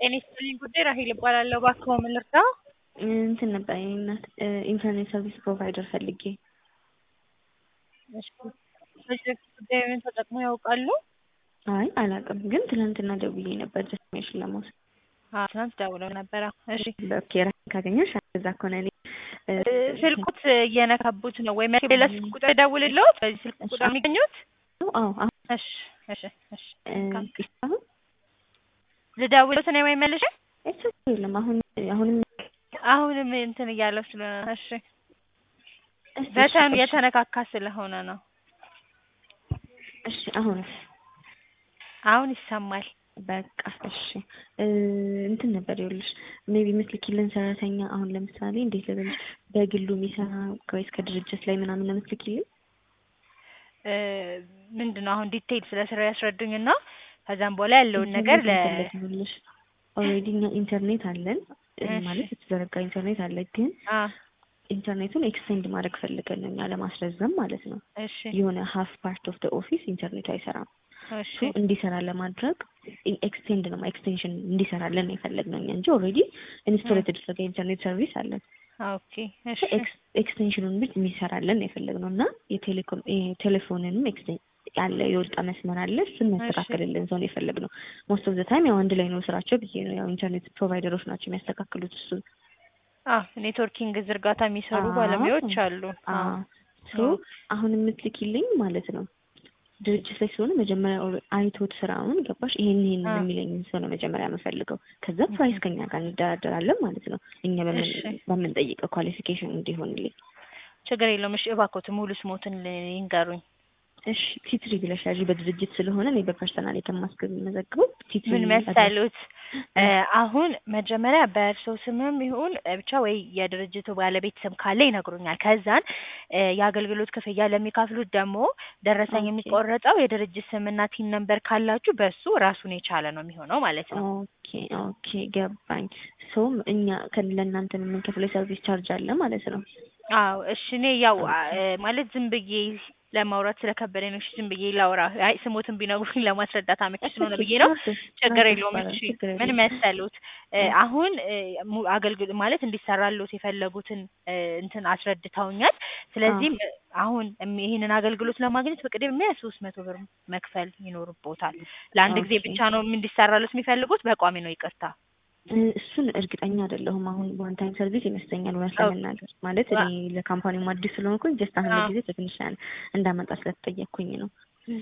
ጤና ይስጥልኝ ጉዳይ ራሄል እባላለሁ። እባክዎ ምን ልርዳዎ? እንትን ነበር የኔ እናት ኢንተርኔት ሰርቪስ ፕሮቫይደር ፈልጌ። እሺ በዚህ በፊት ጉዳዩን ተጠቅመው ያውቃሉ? አይ አላውቅም፣ ግን ትናንትና ደውዬ ነበር ኢንፎርሜሽን ለመውሰድ። አዎ ትናንት ደውለው ነበረ። እሺ ኦኬ ራሴን ካገኘሁሽ እዛ ከሆነ እኔ ስልኩት እየነካቡት ነው ወይ መ- ሌላ ስልክ ቁጥር ደውልልዎት? በዚህ ስልክ ቁጥር የሚገኙት? አዎ አሁን እሺ እሺ እሺ አሁን ልደውልዎት ነው ወይ መልሼ? እሱ የለም አሁን አሁንም አሁንም እንትን እያለው ስለሆነ እሺ እሺ፣ በተኑ እሺ፣ የተነካካ ስለሆነ ነው። እሺ አሁንስ አሁን ይሰማል። በቃ እሺ እ እንትን ነበር ይኸውልሽ ሜቢ የምትልኪልን ሰራተኛ አሁን ለምሳሌ እንዴት ልበልሽ በግሉ የሚሰራ ወይስ ከድርጅት ላይ ምናምን ነው የምትልኪልን? እ ምንድን ነው አሁን ዲቴይል ስለ ስራው ያስረዱኝና ከዛም በኋላ ያለውን ነገር ለ ይኸውልሽ ኦልሬዲ እኛ ኢንተርኔት አለን እ እሺ። ማለት የተዘረጋ ኢንተርኔት አለ ግን አ ኢንተርኔቱን ኤክስቴንድ ማድረግ ፈልገን ነው እኛ ለማስረዘም ማለት ነው። እሺ የሆነ ሀፍ ፓርት ኦፍ ደ ኦፊስ ኢንተርኔቱ አይሰራም። እሺ ሶ እንዲሰራ ለማድረግ ኤክስቴንድ ነው ኤክስቴንሽን እንዲሰራለን ነው የፈለግነው እኛ እንጂ ኦልሬዲ ኢንስቶል የተደረገ ኢንተርኔት ሰርቪስ አለን። ኦኬ እሺ ኤክስቴንሽኑን ብቻ የሚሰራለን ነው የፈለግነው እና የቴሌኮም የቴሌፎንንም ኤክስቴን ያለ የወጣ መስመር አለ እሱን የሚያስተካክልልን ሰው ነው የፈለግነው። ሞስት ኦፍ ዘ ታይም ያው አንድ ላይ ነው ስራቸው ብዬ ነው ያው ኢንተርኔት ፕሮቫይደሮች ናቸው የሚያስተካክሉት እሱ አ ኔትወርኪንግ ዝርጋታ የሚሰሩ አዎ። ባለሙያዎች አሉ። አ ሶ አሁን የምትልኪልኝ ማለት ነው ድርጅት ላይ ስለሆነ መጀመሪያ ኦል- አይቶት ስራውን ገባሽ ይሄን ይሄን አ የሚለኝ ሰው ነው መጀመሪያ የምፈልገው። ከዛ ፕራይስ ከኛ ጋር እንደራደራለን ማለት ነው እኛ በምን እሺ በምንጠይቀው ኳሊፊኬሽን እንዲሆንልኝ። ችግር የለውም። እሺ እባክዎት ሙሉ ስሞትን ይንገሩኝ። እሺ ቲትሪ ብለሽ ያዢ በድርጅት ስለሆነ እኔ በፐርሰናል ከማስገብ የምመዘግበው ቲትሪ ምን መሰሉት እ አሁን መጀመሪያ በእርስዎ ስምም ይሁን እ ብቻ ወይ የድርጅቱ ባለቤት ስም ካለ ይነግሩኛል። ከዛን እ የአገልግሎት ክፍያ ለሚከፍሉት ደግሞ ደረሰኝ ኦኬ የሚቆረጠው የድርጅት ስምና ቲን ነምበር ካላችሁ በሱ ራሱን የቻለ ነው የሚሆነው ማለት ነው። ኦኬ ኦኬ ገባኝ። ሶም እኛ ከ- ለእናንተ የምንከፍለው የሰርቪስ ቻርጅ አለ ማለት ነው። አዎ እሺ እኔ ያው አ ኦኬ እ ማለት ዝም ብዬ ለማውራት ስለከበደኝ ነው። እሺ ዝም ብዬ ላውራ። አይ ስሞትን ቢነግሩኝ ለማስረዳት አመቺ እሺ ስለሆነ ኦኬ ብዬ ነው። ችግር ችግር ኦኬ የለውም። ይባላል እሺ ችግር ምን የለም። መሰሉት እ እ አሁን እ ሙ አገልግሎ ማለት እንዲሰራልዎት የፈለጉትን እ እንትን አስረድተውኛል። አዎ ስለዚህም እ አሁን እም ይሄንን አገልግሎት ለማግኘት በቅድሚያ ሶስት መቶ ብር መክፈል ይኖርብዎታል። ለአንድ ጊዜ ኦኬ ብቻ ነው እንዲሰራልዎት የሚፈልጉት? በቋሚ ነው ይቅርታ። እ እሱን እርግጠኛ አይደለሁም። አሁን ዋን ታይም ሰርቪስ ይመስለኛል እውነት ኦኬ ለመናገር ማለት ዋ እኔ ለካምፓኒው አዲስ ስለሆንኩኝ ጀስት አሁን አ ለጊዜ በትንሽ እንዳመጣ ስለተጠየቅኩኝ ነው።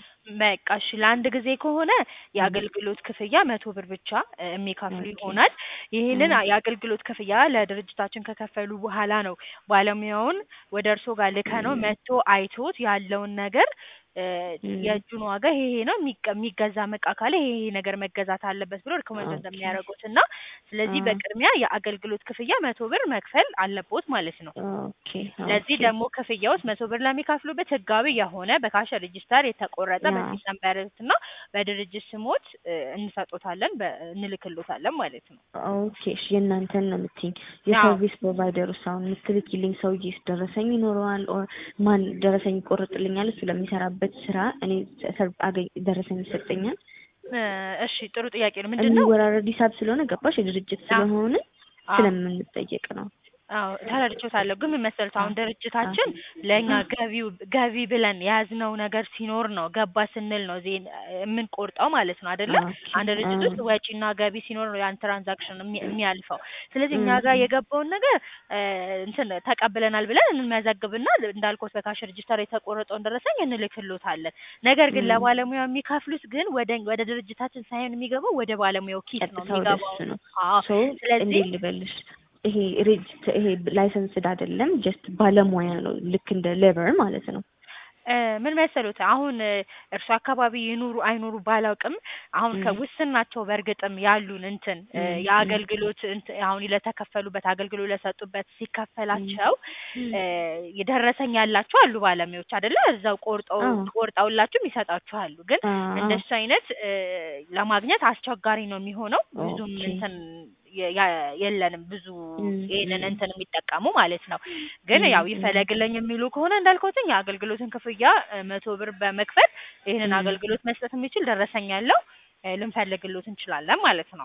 በቃ እሺ ለአንድ ጊዜ ከሆነ እ የአገልግሎት ክፍያ መቶ ብር ብቻ እ የሚከፍሉ ኦኬ ይሆናል። ይህንን እ አ የአገልግሎት ክፍያ ለድርጅታችን ከከፈሉ በኋላ ነው ባለሙያውን ወደ እርስዎ ጋር ልከነው መጥቶ አይቶት ያለውን ነገር እ እ የእጁን ዋጋ ይሄ ይሄ ነው የሚቀ የሚገዛም እቃ ካለ ይሄ ይሄ ነገር መገዛት አለበት ብሎ ሪኮመንድ ኦኬ እንደሚያደርጉት እና ስለዚህ አ በቅድሚያ የአገልግሎት ክፍያ መቶ ብር መክፈል አለብዎት ማለት ነው። ኦኬ ለዚህ ኦኬ ደግሞ ክፍያዎት መቶ ብር ለሚከፍሉበት ህጋዊ የሆነ በካሽ ሬጂስተር የተቆረጠ ያ በቲን ነምበርዎት እና በድርጅት ስሞት እ እንሰጦታለን በ እንልክልዎታለን ማለት ነው። ኦኬ እሺ የእናንተን ነው የምትይኝ። አዎ የሰርቪስ ፕሮቫይደር ውስጥ አሁን የምትልኪልኝ ሰውዬስ ደረሰኝ ይኖረዋል? ኦር ማን ደረሰኝ ይቆርጥልኛል? እሱ ለሚሰራበት ስራ እኔ ሰር- አገኝ ደረሰኝ ይሰጠኛል? እ እሺ ጥሩ ጥያቄ ነው። ምንድን ነው የሚወራረድ ሂሳብ ስለሆነ ገባሽ? የድርጅት አዎ ስለሆነ አዎ ስለምንጠየቅ ነው። አዎ ተረድቼዎታለሁ። ግን ምን መሰሉት አዎ አሁን አዎ ድርጅታችን ለእኛ ገቢው ገቢ ብለን የያዝነው ነገር ሲኖር ነው ገባ ስንል ነው ዜ የምንቆርጠው ማለት ነው አይደለ? ኦኬ አንድ ድርጅት ውስጥ አዎ ወጪና ገቢ ሲኖር ነው ያን ትራንዛክሽን የሚ የሚያልፈው። ስለዚህ እኛ እ ጋር የገባውን ነገር እ እንትን ተቀብለናል ብለን እንመዘግብና እንዳልኩት በካሽ ሬጂስተር የተቆረጠውን ደረሰኝ እንልክልዎታለን። ነገር ግን እ ለባለሙያው የሚከፍሉት ግን ወደ ወደ ድርጅታችን ሳይሆን የሚገባው ወደ ባለሙያው ኪስ ነው ቀጥታ ወደ እሱ የሚገባው። ነው። አዎ ሶ ስለዚህ እንዴት ልበልሽ ይሄ ሬጅ ይሄ ላይሰንስድ አይደለም፣ ጀስት ባለሙያ ነው። ልክ እንደ ሌበር ማለት ነው። እ ምን መሰሉት አሁን እ እርሱ አካባቢ ይኑሩ አይኑሩ ባላውቅም አሁን እ ከውስን ናቸው በእርግጥም ያሉን እንትን እ እ እ የአገልግሎት እንት አሁን ለተከፈሉበት አገልግሎት ለሰጡበት እ ሲከፈላቸው እ የደረሰኝ ያላቸው አሉ ባለሙያዎች አይደለ? እዛው ቆርጠው አዎ ቆርጠውላችሁም ይሰጣችሁ አሉ። ግን አዎ እንደሱ አይነት እ ለማግኘት አስቸጋሪ ነው የሚሆነው። ብዙም ኦኬ እንትን የ ያ የለንም ብዙ እ ይሄንን እ እንትን የሚጠቀሙ ማለት ነው። ግን እ ያው እ ይፈለግልኝ የሚሉ ከሆነ እንዳልኩትኝ የአገልግሎትን ክፍያ እ መቶ ብር በመክፈል ይህንን እ አገልግሎት መስጠት የሚችል ደረሰኝ ያለው እ ልንፈልግልዎት እንችላለን ማለት ነው።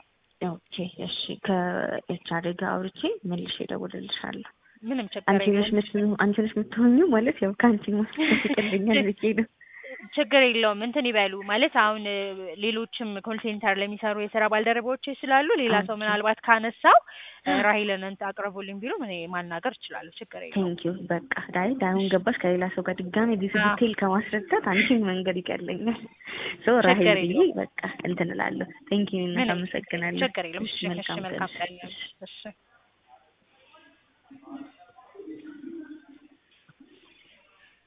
ኦኬ እሺ ከኤችአር ጋር አውርቼ መልሼ እደውልልሻለሁ። ምንም ችግር አንቺ ነሽ የለውም። ምት አንቺ ነሽ የምትሆኚው ማለት ያው ከአንቺ ማስጠበቅ ይቀልኛል ብዬ ነው። ችግር የለውም። እንትን ይበሉ ማለት አሁን እ፣ ሌሎችም ኮል ሴንተር ለሚሰሩ የስራ ባልደረቦች ስላሉ ሌላ ሰው ኦኬ። ምናልባት ካነሳው እ፣ ራሂልን እንትን አቅርቡልኝ ቢሉ እኔ ማናገር እችላለሁ። ችግር የለውም። ቴንኪዩ በቃ ዳይ ዳሁን ገባሽ ከሌላ ሰው ጋር ድጋሜ ዲስ አዎ። ዲቴል ከማስረዳት አንቺን መንገድ ይቀለኛል። ሶ ራሄል ችግር ብዬ የለውም። በቃ እንትን እላለሁ። ቴንኪዩ እናት ምንም አመሰግናለሁ። ችግር የለውም። እሺ እሺ፣ እሺ፣ መልካም መልካም ቀን። ቀን። እሺ። እሺ